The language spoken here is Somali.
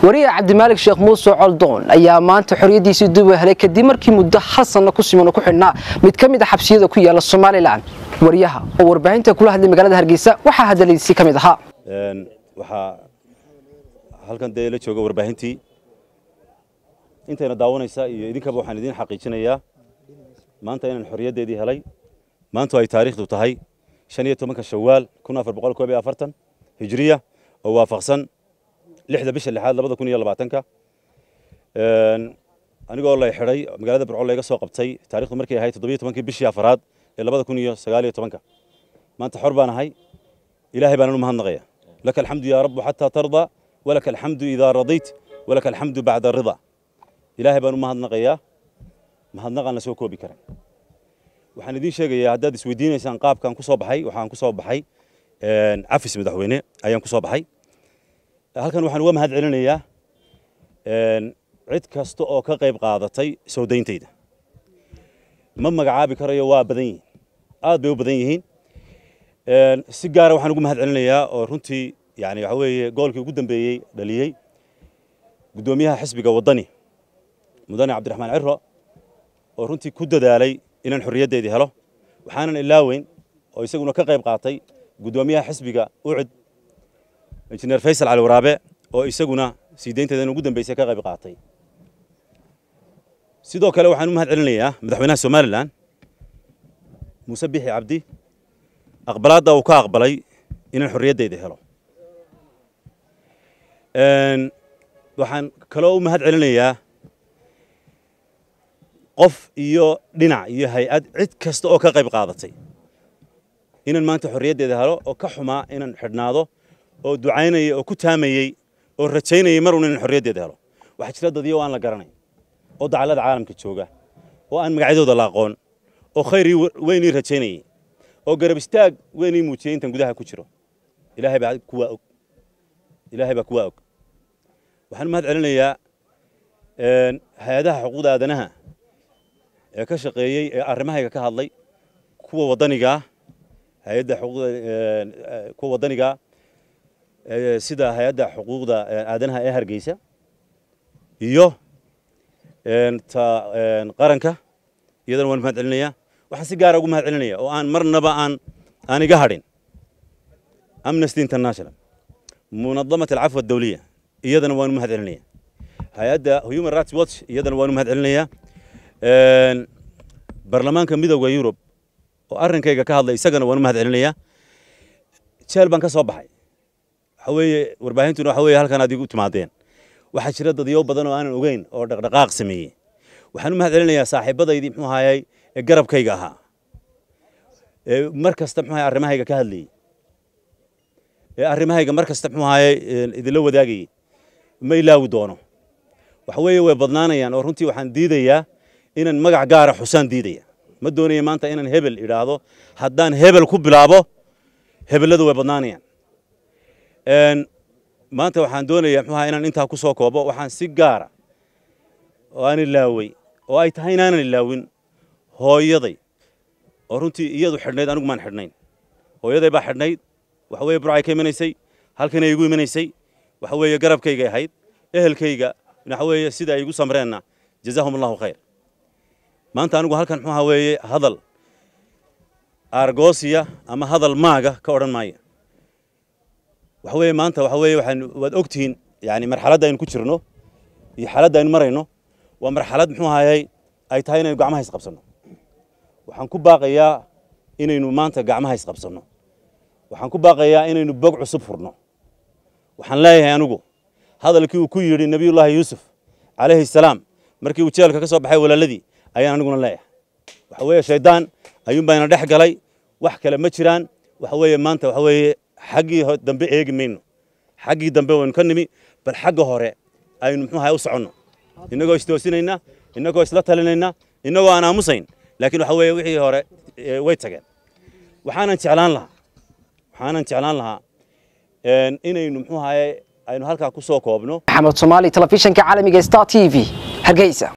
wariye cabdimaalig sheekh muuse coldoon ayaa maanta xoriyadiisii duba helay kadib markii muddo hal sanno ku siman ku xidhnaa mid ka mid a xabsiyada ku yaala somalilan wariyaha oo warbaahinta kula hadlay magaalada hargeysa waxaa hadaladiisii ka mid ahaa waxaa halkan dee la jooga warbaahintii intayna daawanaysa iyo idinkaba waxaan idiin xaqiijinayaa maanta inaan xorriyaddeedii helay maantu ay taariikhdu tahay shan iyo tobanka shawaal kun afar boqol koob iyo afartan hijriya oo waafaqsan lixda bisha lixaad labada kun iyo labaatanka anigoo lay xidhay magaalada burco layga soo qabtay taarikhdu markay ahayd toddobiyo tobankii bishii afaraad ee labada kun iyo sagaal iyo tobanka maanta xor baan ahay ilaahay baanan u mahadnaqaya laka alxamdu yaa rabbu xataa tarda walaka alxamdu idaa radayt walaka alxamdu bacda rida ilaahay baan u mahadnaqayaa mahadnaqaan la soo koobi karan waxaan idiin sheegayaa haddaad isweydiinaysaan qaabkaan ku soo baxay waxaan ku soo baxay cafis madaxweyne ayaan ku soo baxay halkan waxaan uga mahad celinayaa cid kasta oo ka qayb qaadatay soo dayntayda ma magacaabi karayo waa badan yihiin aad bay u badan yihiin si gaara waxaan ugu mahad celinayaa oo runtii yani waxa weeye goolkii ugu dambeeyey dhaliyey guddoomiyaha xisbiga waddani mudane cabdiraxmaan ciro oo runtii ku dadaalay inaan xorriyaddeedii helo waxaanan ilaaweyn oo isaguna ka qayb qaatay guddoomiyaha xisbiga ucud injineer faysal cali waraabe oo isaguna sii daynteedan ugu dambeysay ka qayb qaatay sidoo kale waxaan u mahad celinayaa madaxweynaha somalilan muuse bixi cabdi aqbalaadda uu ka aqbalay inaan xorriyaddeeda helo waxaan kaloo u mahad celinayaa qof iyo dhinac iyo hay-ad cid kasta oo ka qayb qaadatay inaan maanta xorriyaddeeda helo oo ka xumaa inaan xidhnaado oo ducaynayay oo ku taamayey oo rajaynayay mar un inaan xorriyaddeeda helo waxaa jira dad iyo aan la garanay oo dacallada caalamka jooga oo aan magacyadooda la aqoon oo khayr weynii rajaynayay oo garab istaag weynii muujiyey intan gudaha ku jiro ilaahay baa kuwaa og ilaahay baa kuwaa og waxaan u mahad celinayaa hay-adaha xuquuqda aadanaha ee ka shaqeeyey ee arrimahayga ka hadlay kuwa waddanigaa hay-adda xuquuqda kuwa waddanigaa sida hay-adda xuquuqda aadanaha ee hargeysa iyo ta qaranka iyadana waan mahad celinayaa waxaan si gaara ugu mahad celinaya oo aan marnaba aan aan iga hadhin amnesty international munadamat alcafwa adawliya iyadana waan u mahad celinaya hay-adda human rights watch iyadana waan u mahad celinayaa baarlamaanka midowda yurub oo arrinkayga ka hadlay isagana waan u mahad celinayaa jeel baan ka soo baxay waxa weeye warbaahintuna waxa weeye halkan aad igu timaadeen waxaa jira dadyo badan oo aanan ogeyn oo dhaqdhaqaaq sameeyey waxaan u mahad celinayaa saaxiibadaydii muxuu ahayay ee garabkayga ahaa ee mar kasta muxuu ahayay arrimahayga ka hadlayey ee arrimahayga mar kasta muxuu ahayay idinla wadaagayey ma ilaawi doono waxa weeye way badnaanayaan oo runtii waxaan diidayaa inaan magac gaara xusaan diidaya ma doonaya maanta inaan hebel idhaahdo haddaan hebel ku bilaabo hebelladu way badnaanayaan maanta waxaan doonayaa muxuu ahaa inaan intaa ku soo koobo waxaan si gaara oo aan ilaawey oo ay tahay inaanan ilaawin hooyaday oo runtii iyadu xidhnayd anigu maan xidhnayn hooyaday baa xidhnayd waxa weeye burcay ka imanaysay halkanay igu imanaysay waxa weeye garabkaygay ahayd ehelkayga waxa weeye sida ay igu samreenna jazaahum allahu khayr maanta anigu halkan muxuu ahaa weeye hadal argosiya ama hadal maaga ka odhan maayo waxa weeye maanta waxa weeye waxaan waad ogtihiin yani marxaladda aynu ku jirno iyo xaaladda aynu marayno waa marxalad muxuu ahayay ay tahay inaynu gacmaha isqabsanno waxaan ku baaqayaa inaynu maanta gacmaha isqabsanno waxaan ku baaqayaa inaynu bog cusub furno waxaan leeyahay anigu hadalkii uu ku yidhi nebiyullaahi yuusuf calayhi salaam markii uu jeelka ka soo baxay walaaladii ayaan aniguna leeyahay waxa weeye shayddaan ayuunbayna dhex galay wax kale ma jiraan waxa weeye maanta waxa weeye xaggii dambe eegi mayno xaggii dambe waynu ka nimi bal xagga hore aynu muxuu ahay u soconno innagoo istoosinayna innagoo isla talinayna innagoo aan aamusayn laakiin waxa weeye wixii hore way tageen waxaanan jeclaan lahaa waxaanan jeclaan lahaa inaynu muxuu ahaye aynu halkaa ku soo koobno maxamed soomaali telefishinka caalamiga star t v hargeysa